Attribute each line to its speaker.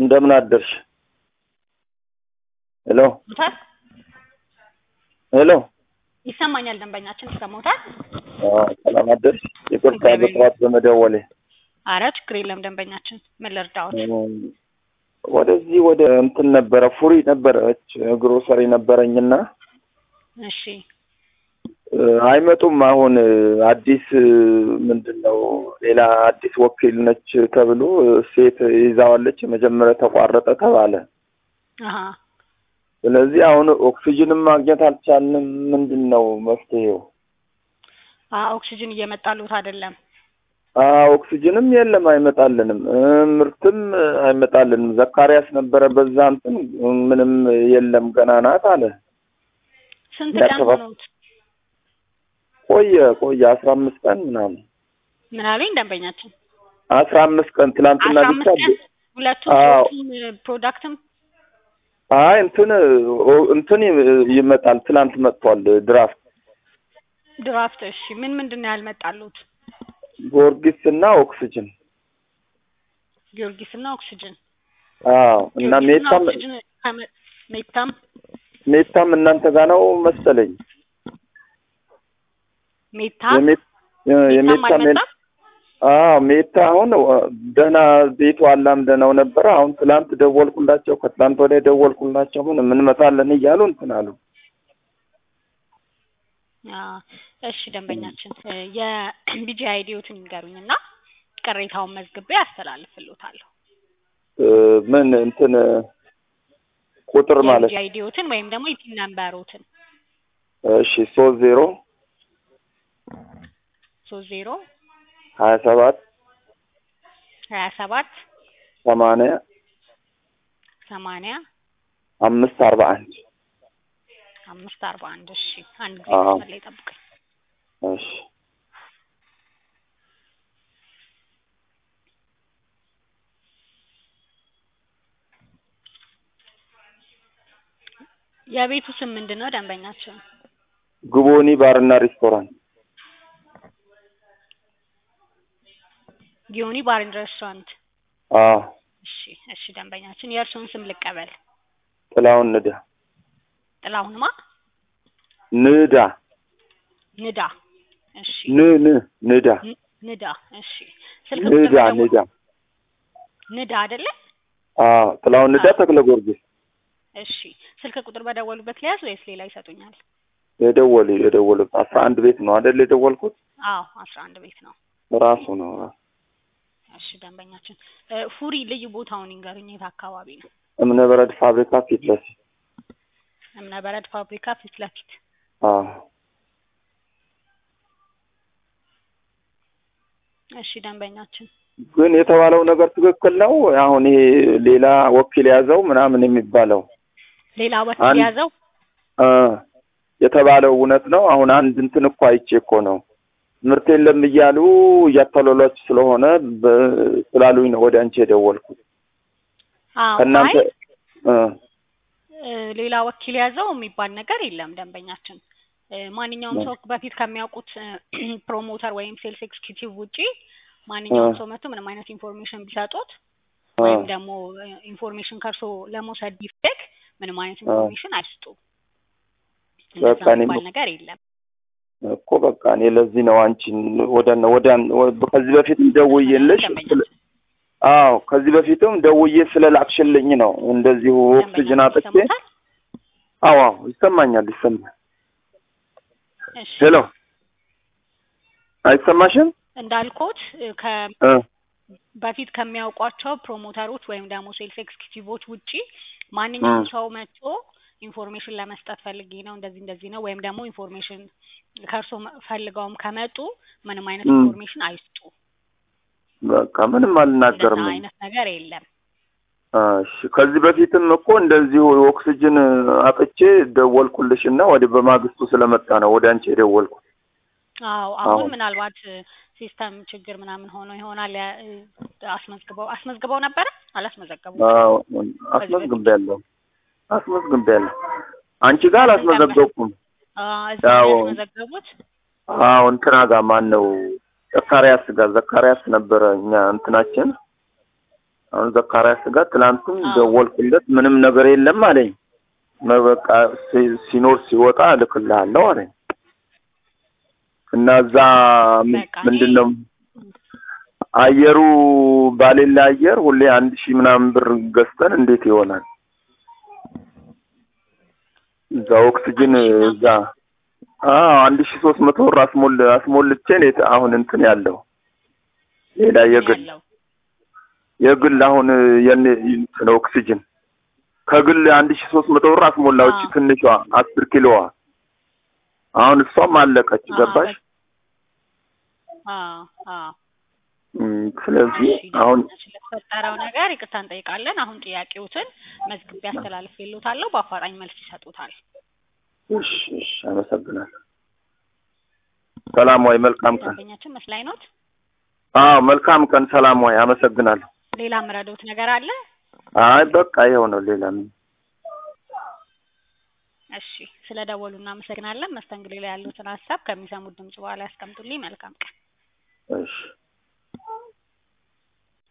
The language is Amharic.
Speaker 1: እንደምን አደርሽ? ሄሎ
Speaker 2: ሞታል
Speaker 1: ሄሎ።
Speaker 2: ይሰማኛል። ደንበኛችን ይሰማዎታል?
Speaker 1: አዎ፣ ሰላም አደርሽ? ይቅርታ
Speaker 2: እግዚአብሔር
Speaker 1: በጠዋት በመደወሌ።
Speaker 2: አረ ችግር የለም ደንበኛችን፣ ምን ልርዳዎት?
Speaker 1: እም፣ ወደዚህ ወደ እንትን ነበረ ፉሪ ነበረች ግሮሰሪ ነበረኝና
Speaker 2: እሺ
Speaker 1: እ፣ አይመጡም። አሁን እ፣ አዲስ እ፣ ምንድን ነው ሌላ አዲስ ወኪል ነች ተብሎ እ፣ ሴት ይዛዋለች። መጀመሪያ ተቋረጠ ተባለ።
Speaker 2: አሀ
Speaker 1: ስለዚህ አሁን ኦክሲጅንም ማግኘት አልቻልንም። ምንድን ነው መፍትሄው?
Speaker 2: አ ኦክሲጅን እየመጣሉት አይደለም።
Speaker 1: አ ኦክሲጅንም የለም አይመጣልንም፣ እ፣ ምርትም እ፣ አይመጣልንም። ዘካሪያስ ነበረ በዛ እንትን እ፣ ምንም የለም ገና ናት አለ።
Speaker 2: ስንት ቀን
Speaker 1: ያከፋፍ-
Speaker 2: ሆኖት?
Speaker 1: ቆየ ቆየ አስራ አምስት ቀን ምናምን
Speaker 2: ምን አሉኝ ደንበኛችን?
Speaker 1: አስራ አምስት ቀን ትላንትና
Speaker 2: አስራ
Speaker 1: ብቻ
Speaker 2: አምስት ቀን ሁለቱም
Speaker 1: አዎ።
Speaker 2: ሶስቱም ፕሮዳክትም
Speaker 1: አይ እንትን ኦ፣ እንትን ይ- ይመጣል። ትላንት መጥቷል ድራፍት
Speaker 2: ድራፍት። እሺ ምን ምንድን ነው ያልመጣሉት?
Speaker 1: ጊዮርጊስ እና ኦክሲጅን።
Speaker 2: ጊዮርጊስ እና ኦክሲጅን።
Speaker 1: አዎ እና
Speaker 2: ጊዮርጊስ እና
Speaker 1: ሜታም
Speaker 2: ኦክሲጅን ከመ- ሜታም
Speaker 1: ሜታም እናንተ ጋር ነው መሰለኝ።
Speaker 2: ሜታ
Speaker 1: የሜት- እ፣
Speaker 2: ሜታም
Speaker 1: የሜታ ሜን
Speaker 2: አልመጣም።
Speaker 1: አዎ ሜታ አሁን እ፣ ደህና ቤቱ አላምደነው ነበረ። አሁን ትላንት ደወልኩላቸው፣ ከትላንት ወዲያ ደወልኩላቸው። ምን እንመጣለን እያሉ እንትን አሉ።
Speaker 2: አዎ። እሺ ደንበኛችን እ፣ የቢጂ አይዲዎትን ይንገሩኝ እና ቅሬታውን መዝግቤ አስተላልፍልዎታለሁ።
Speaker 1: እ፣ ምን እንትን እ፣ ቁጥር ማለት
Speaker 2: የቢጂ አይዲዎትን ወይም ደግሞ የፒን ነምበሮትን
Speaker 1: እሺ ሶስት ዜሮ
Speaker 2: ሶስት ዜሮ
Speaker 1: ሀያ ሰባት
Speaker 2: ሀያ ሰባት
Speaker 1: ሰማንያ
Speaker 2: ሰማንያ
Speaker 1: አምስት አርባ አንድ
Speaker 2: አምስት አርባ አንድ እሺ አንድ ጊዜ
Speaker 1: አዎ።
Speaker 2: መስመር ላይ ጠብቀኝ።
Speaker 1: እሺ
Speaker 2: የቤቱ ስም ምንድን ነው ደንበኛችን?
Speaker 1: ግቦኒ ባርና ሬስቶራንት
Speaker 2: ጊዮኒ ባር ኤንድ ሬስቶራንት።
Speaker 1: አዎ
Speaker 2: እሺ እሺ ደንበኛችን የእርስዎን ስም ልቀበል።
Speaker 1: ጥላውን ንዳ
Speaker 2: ጥላሁንማ
Speaker 1: ንዳ
Speaker 2: ንዳ። እሺ
Speaker 1: ን ን ንዳ
Speaker 2: ን- ንዳ። እሺ ስልክ ቁጥር
Speaker 1: ንዳ
Speaker 2: በደወሉ-
Speaker 1: ንዳ
Speaker 2: ንዳ አይደለ?
Speaker 1: አዎ ጥላውን ንዳ ተክለ ጊዮርጊስ
Speaker 2: እሺ ስልክ ቁጥር በደወሉበት ሊያዝ ወይስ ሌላ ይሰጡኛል?
Speaker 1: የደወሉ የደወሉ አስራ አንድ ቤት ነው አይደል የደወልኩት
Speaker 2: አዎ አስራ አንድ ቤት ነው።
Speaker 1: ራሱ ነው ራሱ
Speaker 2: እሺ ደንበኛችን እ፣ ፉሪ ልዩ ቦታውን ይንገሩኝ። የት አካባቢ ነው?
Speaker 1: እምነ በረድ ፋብሪካ ፊት ለፊት
Speaker 2: እምነ በረድ ፋብሪካ ፊት ለፊት።
Speaker 1: አዎ
Speaker 2: እሺ ደንበኛችን
Speaker 1: ግን የተባለው ነገር ትክክል ነው አሁን ይሄ ሌላ ወኪል ያዘው ምናምን የሚባለው
Speaker 2: ሌላ ወኪል
Speaker 1: አንድ-
Speaker 2: ያዘው
Speaker 1: እ የተባለው እውነት ነው አሁን አንድ እንትን እኮ አይቼ እኮ ነው ምርት የለም እያሉ እያታለሏች ስለሆነ በ- ስላሉኝ ነው ወደ አንቺ የደወልኩት
Speaker 2: አዎ
Speaker 1: ከእናንተ
Speaker 2: አይ
Speaker 1: እ
Speaker 2: እ፣ ሌላ ወኪል ያዘው የሚባል ነገር የለም ደንበኛችን። እ፣ ማንኛውም
Speaker 1: ነው።
Speaker 2: ሰው በፊት ከሚያውቁት እ፣ ፕሮሞተር ወይም ሴልስ ኤክስኪዩቲቭ ውጪ ማንኛውም
Speaker 1: እ።
Speaker 2: ሰው መጥቶ ምንም አይነት ኢንፎርሜሽን ቢሰጡት
Speaker 1: እ
Speaker 2: ወይም ደግሞ እ፣ ኢንፎርሜሽን ከእርሶ ለመውሰድ ቢፈለግ ምንም አይነት ኢንፎርሜሽን አይስጡ። እንደዛ
Speaker 1: በቃ እኔም
Speaker 2: የሚባል ነገር የለም።
Speaker 1: እኮ በቃ እኔ ለዚህ ነው አንቺን ወደ ወደ ከዚህ በፊትም ደውዬልሽ
Speaker 2: ደንበኛችን
Speaker 1: አዎ ከዚህ በፊትም ደውዬ ስለላክሽልኝ ነው እንደዚሁ ኦክሲጅን
Speaker 2: ደንበኛችን
Speaker 1: አጥቼ
Speaker 2: ይሰሙታል?
Speaker 1: አዎ አዎ ይሰማኛል ይሰማል
Speaker 2: እሺ
Speaker 1: ሄሎ አይሰማሽም
Speaker 2: እንዳልኩት እ፣ ከ
Speaker 1: እ
Speaker 2: በፊት ከሚያውቋቸው ፕሮሞተሮች ወይም ደግሞ ሴልስ ኤክስኪዩቲቮች ውጪ ማንኛውም
Speaker 1: እ።
Speaker 2: ሰው መጥቶ ኢንፎርሜሽን ለመስጠት ፈልጌ ነው እንደዚህ እንደዚህ ነው ወይም ደግሞ ኢንፎርሜሽን ከእርሶ መ- ፈልገውም ከመጡ ምንም አይነት
Speaker 1: እ።
Speaker 2: ኢንፎርሜሽን አይስጡ።
Speaker 1: በቃ ምንም
Speaker 2: እንደዛ
Speaker 1: አልናገርም
Speaker 2: አይነት ነገር የለም።
Speaker 1: እሺ ከዚህ በፊትም እኮ እንደዚሁ ኦክሲጅን አጥቼ ደወልኩልሽ እና ወደ በማግስቱ ስለመጣ ነው ወደ አንቺ የደወልኩት
Speaker 2: አዎ አሁን
Speaker 1: አዎ።
Speaker 2: ምናልባት ሲስተም ችግር ምናምን ሆኖ ይሆናል። ያ- እ፣ አስመዝግበው አስመዝግበው ነበረ አላስመዘገቡም?
Speaker 1: አዎ አስመዝግቤያለሁ አስመዝግቤያለሁ አንቺ ጋር አላስመዘገብኩም
Speaker 2: አ፣ እዚህ ነው
Speaker 1: አዎ።
Speaker 2: ያስመዘገቡት?
Speaker 1: አዎ እንትና ጋር ማን ነው ዘካሪያስ ጋር ዘካሪያስ ነበረ እኛ እንትናችን አሁን ዘካርያስ ጋር ትናንትም
Speaker 2: አዎ።
Speaker 1: ደወልኩለት ምንም ነገር የለም አለኝ። መ- በቃ ሲ- ሲኖር ሲወጣ እልክልሃለሁ አለኝ እና እዛ ም-
Speaker 2: በቃ እኔ-
Speaker 1: ምንድን ነው አየሩ ባሌላ አየር ሁሌ አንድ ሺህ ምናምን ብር ገዝተን እንዴት ይሆናል? እዛ ኦክስጅን
Speaker 2: አንድ ሺህ ምናምን?
Speaker 1: እዛ አዎ አንድ ሺህ ሶስት መቶ ብር አስሞል አስሞልቼ ነው የት- አሁን እንትን ያለው ሌላ የግል
Speaker 2: ያለው
Speaker 1: የግል አሁን የኔ እንትን ኦክስጅን ከግል አንድ ሺህ ሶስት መቶ ብር አስሞላው እቺ
Speaker 2: አዎ።
Speaker 1: ትንሿ አስር ኪሎዋ አሁን እሷም አለቀች
Speaker 2: አዎ፣
Speaker 1: ገባሽ
Speaker 2: አዎ አዎ
Speaker 1: እም፣ ስለዚህ
Speaker 2: እሺ
Speaker 1: አሁን
Speaker 2: ስለተፈጠረው ነገር ይቅርታ እንጠይቃለን። አሁን ጥያቄዎትን መዝግቤ አስተላልፌልዎታለሁ። በአፋጣኝ መልስ ይሰጡታል።
Speaker 1: እሺ እሺ አመሰግናለሁ ሰላም ወይ መልካም ቀን
Speaker 2: ደንበኛችን መስላይ ኖት።
Speaker 1: አዎ መልካም ቀን ሰላም ወይ አመሰግናለሁ
Speaker 2: ሌላ ምረዶት ነገር አለ?
Speaker 1: አይ በቃ ይኸው ነው ሌላ ምን
Speaker 2: እሺ ስለ ደወሉ እናመሰግናለን። መስተንግዶ ላይ ያሉትን ሀሳብ ከሚሰሙት ድምጽ በኋላ ያስቀምጡልኝ። መልካም ቀን።
Speaker 1: እሺ